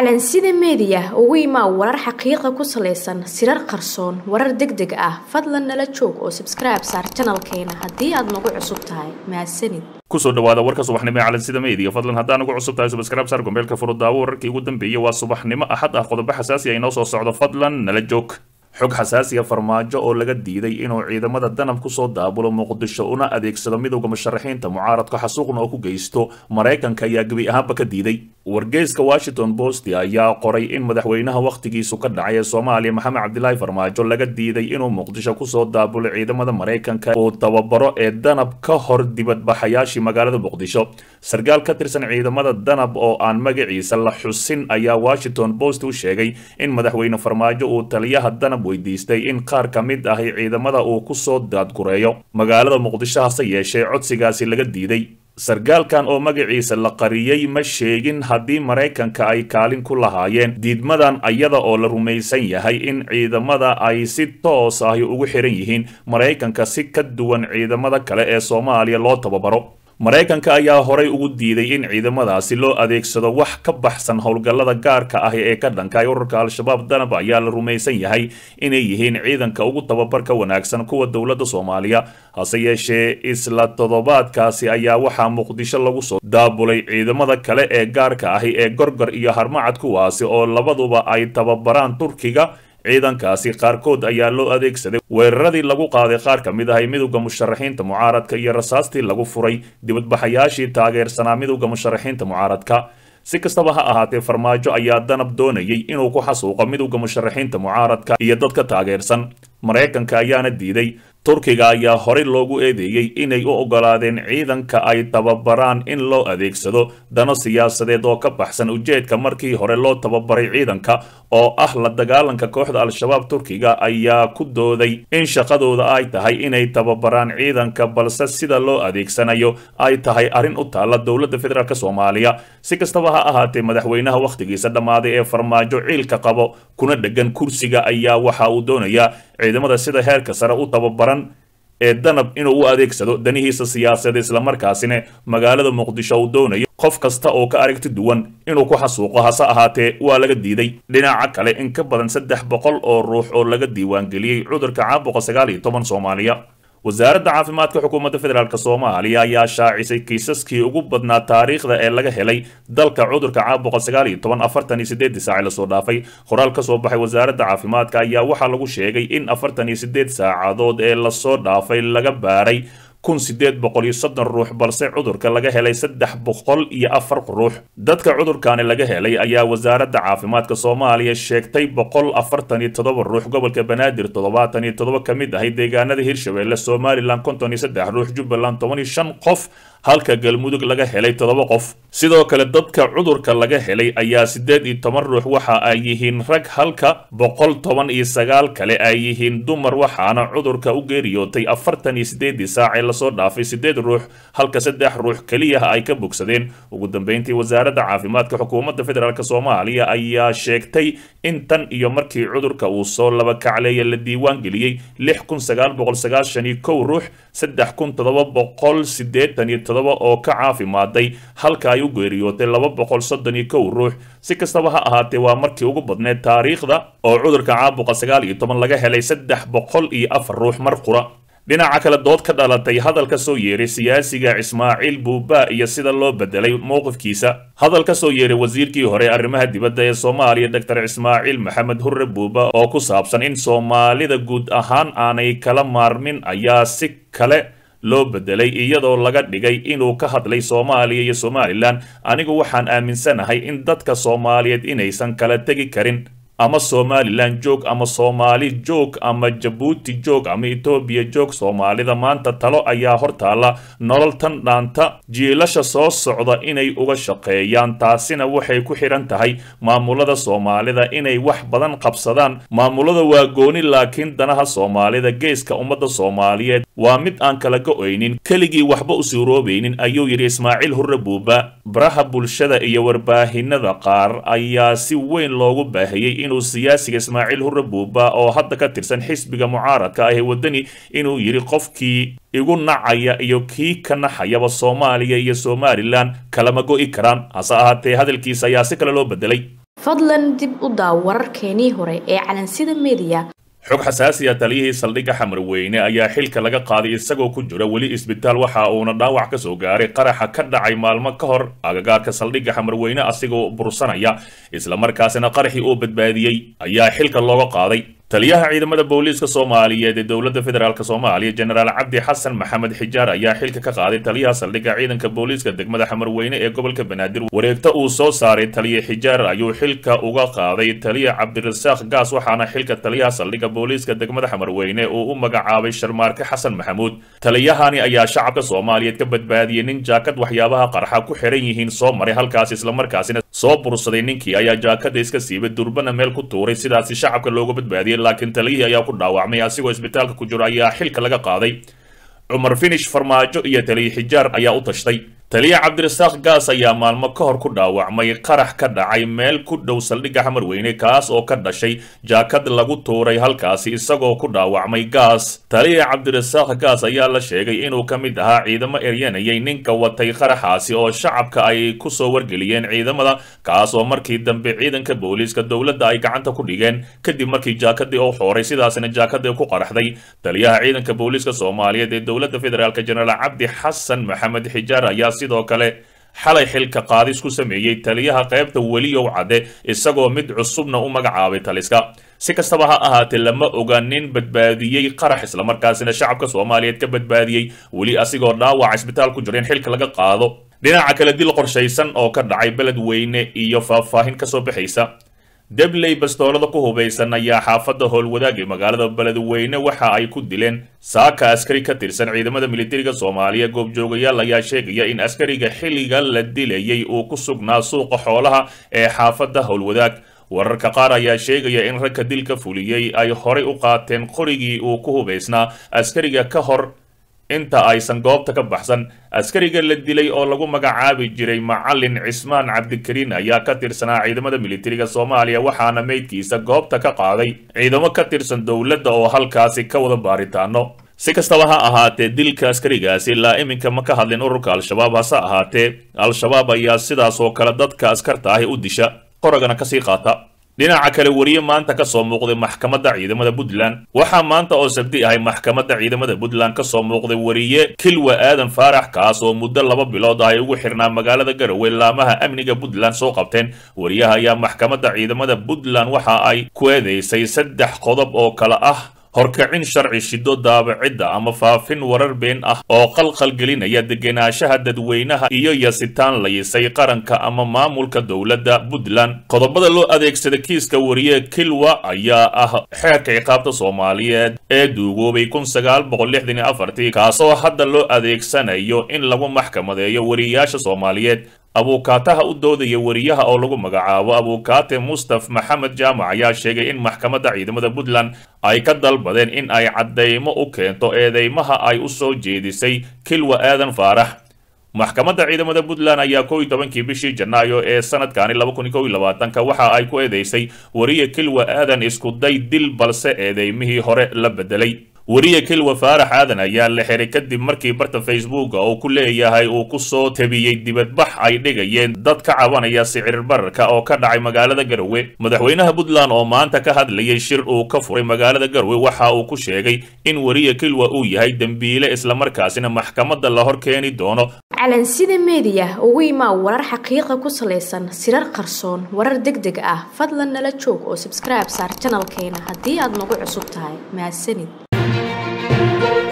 calansida meediya ugu imaa warar xaqiiqa ku salaysan sirar qarsoon warar deg deg ah fadlan nala joog oo sabskribe saar janalkeena haddii aad nagu cusub tahay mahadsanid kusoo dhawaada warka subaxnimo ee calansida meediya fadlan haddaan ugu cusub tahay subscribe saar gombeelka furudaawo wararkii ugu dambeeyey waa subaxnimo axad ah qodobo xasaasi ah inoo soo socdo fadlan nala joog xog xasaasiya farmaajo oo laga diiday inuu ciidamada danab kusoo daabulo muqdisho una adeegsado midowda musharaxiinta mucaaradka xasuuqna oo ku geysto maraykanka ayaa gebi ahaanba ka diiday wargeyska washington post ayaa qoray in madaxweynaha wakhtigiisu ka dhacay ee soomaaliya maxamed cabdilaahi farmaajo laga diiday inuu muqdisho kusoo daabulo ciidamada maraykanka uu tababaro ee danab ka hor dibadbaxayaashii magaalada muqdisho sarkaal ka tirsan ciidamada danab oo aan magaciisa la xusin ayaa washington post u sheegay in madaxweyne farmaajo uu taliyaha danab weydiistay in qaar ka mid ahi ciidamada uu kusoo daadgureeyo magaalada muqdisho hase yeeshee codsigaasi laga diiday sarkaalkan oo magaciisa la qariyey ma sheegin haddii maraykanka ay kaalin ku lahaayeen diidmadan ayada oo la rumaysan yahay in ciidamada ay si toos ahi ugu xiran yihiin maraykanka si ka duwan ciidamada kale ee soomaaliya loo tababaro maraykanka ayaa horay ugu diiday in ciidamadaasi loo adeegsado wax ka baxsan howlgallada gaarka ahi ee ka dhankay ururka al-shabaab danab ayaa la rumaysan yahay inay yihiin ciidanka ugu tababarka wanaagsan kuwa dowladda soomaaliya hase yeeshee isla toddobaadkaasi ayaa waxaa muqdisho lagu soo daabulay ciidamada kale ee gaarka ahi ee gorgor iyo harmacad kuwaasi oo labaduba ay tababaraan turkiga ciidankaasi qaarkood ayaa loo adeegsaday weeraradii lagu qaaday qaar ka mid ahay midowda musharaxiinta mucaaradka iyo rasaastii lagu furay dibadbaxayaashii taageersanaa midowda musharaxiinta mucaaradka si kastaba ha ahaatee farmaajo ayaa danab doonayay inuu ku xasuuqo midowda musharaxiinta mucaaradka iyo dadka taageersan maraykanka ayaana diiday turkiga ayaa horey loogu eedeeyey inay u ogolaadeen ciidanka ay tababaraan in loo adeegsado dano siyaasadeed oo ka baxsan ujeedka markii hore loo tababaray ciidanka oo ah la dagaalanka kooxda al-shabaab turkiga ayaa ku dooday in shaqadooda ay tahay inay tababaraan ciidanka balse sida loo adeegsanayo ay tahay arrin u taalla dowladda federaalk soomaaliya si kastaba ha ahaatee madaxweynaha wakhtigiisa dhammaaday ee farmaajo ciilka qabo kuna dhegan kursiga ayaa waxa uu doonayaa ciidamada sida heerka sare u tababaran ee danab inuu u adeegsado danihiisa siyaasadeed islamarkaasina magaalada muqdisho uu doonayo qof kasta oo ka aragti duwan inuu ku xasuuqo hase ahaatee waa laga diiday dhinaca kale in ka badan saddex boqol oo ruux oo laga diiwaangeliyey cudurka caabuqa sagaal iyo toban soomaaliya wasaaradda caafimaadka xukuumadda federaalk soomaaliya ayaa shaacisay kiisaskii ugu badnaa taariikhda ee laga helay dalka cudurka caabuqa sagaal iyo toban afartan iyo sideedii saaci lasoo dhaafay qoraal ka soo baxay wasaaradda caafimaadka ayaa waxaa lagu sheegay in afartan iyo sideed saacadood ee lasoo dhaafay laga baaray kun sideed boqol iyo soddon ruux balse cudurka laga helay saddex boqol iyo afar ruux dadka cudurkaani laga helay ayaa wasaaradda caafimaadka soomaaliya sheegtay boqol afartan iyo toddoba ruux gobolka banaadir toddobaatan iyo toddoba ka mid ahay deegaanada hirshabeelle somalilan konton iyo saddex ruux jubbaland toban iyo shan qof halka galmudug laga helay toddoba qof sidoo kale dadka cudurka laga helay ayaa siddeed iyo toban ruux waxa ay yihiin rag halka boqol toban iyo sagaal kale ay yihiin dumar waxaana cudurka u geeriyootay afartan iyo sideedii saacee lasoo dhaafay siddeed ruux halka saddex ruux keliyaha ay ka bogsadeen ugu dambeyntii wasaaradda caafimaadka xukuumadda federaalk soomaaliya ayaa sheegtay in tan iyo markii cudurka uu soo laba kacleeya la diiwaan geliyey lix kun sagaal boqol sagaashan iyo kow ruux saddex kun toddoba boqol siddeetan iyo oo ka caafimaaday halka ay u geeriyootay laba boqol soddon iyo kow ruux si kastaba ha ahaatee waa markii ugu badneed taariikhda oo cudurka caabuqa sagaal iyo toban laga helay saddex boqol iyo afar ruux mar qura dhinaca kale dood ka dhalatay hadal ka soo yeeray siyaasiga ismaaciil buuba iyo sida loo bedelay mowqifkiisa hadal ka soo yeeray wasiirkii hore arrimaha dibadda ee soomaaliya doctor ismaaciil maxamed hurre buuba oo ku saabsan in soomaalida guud ahaan aanay kala maarmin ayaa si kale loo bedelay iyadoo laga dhigay inuu ka hadlay soomaaliya iyo somalilan anigu waxaan aaminsanahay in dadka soomaaliyeed inaysan kala tegi karin ama somalilan joog ama soomaali joog ama jabuuti joog ama etoobiya joog soomaalida maanta talo ayaa hortaalla nolol tan dhaanta jiilasha soo socda inay uga shaqeeyaan taasina waxay ku xidhan tahay maamulada soomaalida inay wax badan qabsadaan maamulada waa gooni laakiin danaha soomaalida geeska ummadda soomaaliyeed waa mid aan kala go-oynin keligii waxba u suuroobaynin ayuu yidhi ismaaciil hurre buuba baraha bulshada iyo warbaahinada qaar ayaa si weyn loogu baahiyey inuu siyaasiga ismaaciil hurre buuba oo hadda ka tirsan xisbiga mucaaradka ah ee waddani inuu yidhi qofkii igu nacaya iyo kii ka naxayaba soomaaliya iyo somalilan kalama go'i karaan hase ahaatee hadalkiisa ayaa si kale loo bedelay fadlan dib u daaw wararkeenii hore ee calansida meediya xog xasaasi ah taliyihii saldhigga xamarweyne ayaa xilka laga qaaday isagoo ku jira weli isbitaal waxa uuna dhaawac ka soo gaaray qaraxa ka dhacay maalmo ka hor agagaarka saldhigga xamarweyne asigoo bursanaya islamarkaasina qaraxii uu badbaadiyey ayaa xilka looga qaaday taliyaha ciidamada booliiska soomaaliyeed ee dowladda federaalk soomaaliya jenaraal cabdi xasan maxamed xijaar ayaa xilka ka qaaday taliyaha saldhigga ciidanka booliiska degmada xamarweyne ee gobolka banaadir wareegta uu soo saaray taliya xijaar ayuu xilka uga qaaday taliya cabdirasaaq gaas waxaana xilka taliyaha saldhigga booliiska degmada xamarweyne uu u magacaabay sharmaarke xasan maxamuud taliyahani ayaa shacabka soomaaliyeed ka badbaadiyey nin jaakad waxyaabaha qarxa ku xiran yihiin soo maray halkaas islamarkaasina soo bursaday ninkii ayaa jaakada iska siibay durbana meel ku tuuray sidaasi shacabka looga badbaadiyey laakiin taliyihii ayaa ku dhaawacmay asigoo isbitaalka ku jiro ayaa xilka laga qaaday cumar finish farmaajo iyo taliya xijaar ayaa u tashtay taliya cabdirasaaq gaas ayaa maalmo ka hor ku dhaawacmay qarax ka dhacay meel ku dhow saldhigga xamarweyne kaas oo ka dhashay jaakad lagu tuuray halkaasi isagoo ku dhaawacmay gaas taliya cabdirasaaq gaas ayaa la sheegay inuu ka mid ahaa ciidamo eryanayay ninka watay qaraxaasi oo shacabka ay kusoo wargeliyeen ciidamada kaas oo markii dambe ciidanka booliiska dowladda ay gacanta ku dhigeen kadib markii jaakadii uu xooray sidaasina jaakadii ku qaraxday taliyaha ciidanka booliiska soomaaliyeed ee dowladda federaalk jenaraal cabdi xasan maxamed xijaar ayaa sidoo kale xalay xilka qaadis ku sameeyey taliyaha qaybta weliyow cadde isagoo mid cusubna u magacaabay taliska si kastaba ha ahaatee lama oga nin badbaadiyey qarax islamarkaasina shacabka soomaaliyeed ka badbaadiyey weli asigoo dhaawac isbitaal ku jira in xilka laga qaado dhinaca kale dil qorshaysan oo ka dhacay beled weyne iyo faahfaahin kasoo baxaysa debley bastoolada ku hubaysan ayaa xaafadda howlwadaag ee magaalada beledweyne waxa ay ku dileen saaka askari ka tirsan ciidamada militariga soomaaliya goobjoogayaal ayaa sheegaya in askariga xilliga la dilayay uu ku sugnaa suuqa xoolaha ee xaafadda howlwadaag wararka qaar ayaa sheegaya in ragka dilka fuliyey ay horay u qaateen qorigii uu ku hubaysnaa askariga ka hor inta aysan goobta ka baxsan askariga la dilay oo lagu magacaabi jiray macalin cismaan cabdikariin ayaa ka tirsanaa ciidamada militariga soomaaliya waxaana meydkiisa goobta ka qaaday ciidamo ka tirsan dowladda oo halkaasi ka wada baaritaano si kastaba ha ahaatee dilka askarigaasi ilaa iminka ma ka hadlin ururka al-shabaab hase ahaatee al-shabaab ayaa sidaas oo kale dadka askarta ahi u disha qoragana kasii qaata dhinaca kale weriye maanta ka soo muuqday maxkamadda ciidamada puntland waxaa maanta oo sabdi ahay maxkamadda ciidamada puntland ka soo muuqday weriye kilwa aadan faarax kaas oo muddo laba bilood ah ay ugu xirnaa magaalada garowe laamaha amniga puntland soo qabteen weriyaha ayaa maxkamadda ciidamada puntland waxa ay ku eedeysay saddex qodob oo kale ah horkacin sharci shido daabacidda ama faafin warar been ah oo qalqal gelinaya degenaanshaha dadweynaha iyo yasitaan layisay qaranka ama maamulka dowladda puntland qodobada loo adeegsada kiiska wariye kilwa ayaa ah xeerka ciqaabta soomaaliyeed ee duugoobay kun sagaal boqol lixdan iyo afartii kaasoo hadda loo adeegsanayo in lagu maxkamadeeyo wariyaasha soomaaliyeed abuukaataha u doodaya weriyaha oo lagu magacaabo abuukaate mustaf maxamed jaamac ayaa sheegay in maxkamadda ciidamada puntland ay ka dalbadeen in ay caddaymo u keento eedeymaha ay u soo jeedisay kilwa aadan faarax maxkamadda ciidamada puntland ayaa kow iyo tobankii bishii janaayo ee sanadkani laba kun iyo kow iyo labaatanka waxa ay ku eedeysay weriye kilwa aadan isku day dil balse eedeymihii hore la bedelay weriye kilwa faarax aadan ayaa la xiray kadib markii barta facebooka uu ku leeyahay uu ku soo tabiyey dibadbax ay dhigayeen dad ka cabanaya sicir bararka oo ka dhacay magaalada garowe madaxweynaha puntland oo maanta ka hadlayay shir uu ka furay magaalada garowe waxa uu ku sheegay in weriye kilwa uu yahay dembiile islamarkaasina maxkamadda la hor keeni doono calansida meediya ugu imaa warar xaqiiqa ku salaysan sirar qarsoon warar deg deg ah fadlan nala joog oo subscribe saar janalkeena haddii aad nagu cusub tahay mahadsanid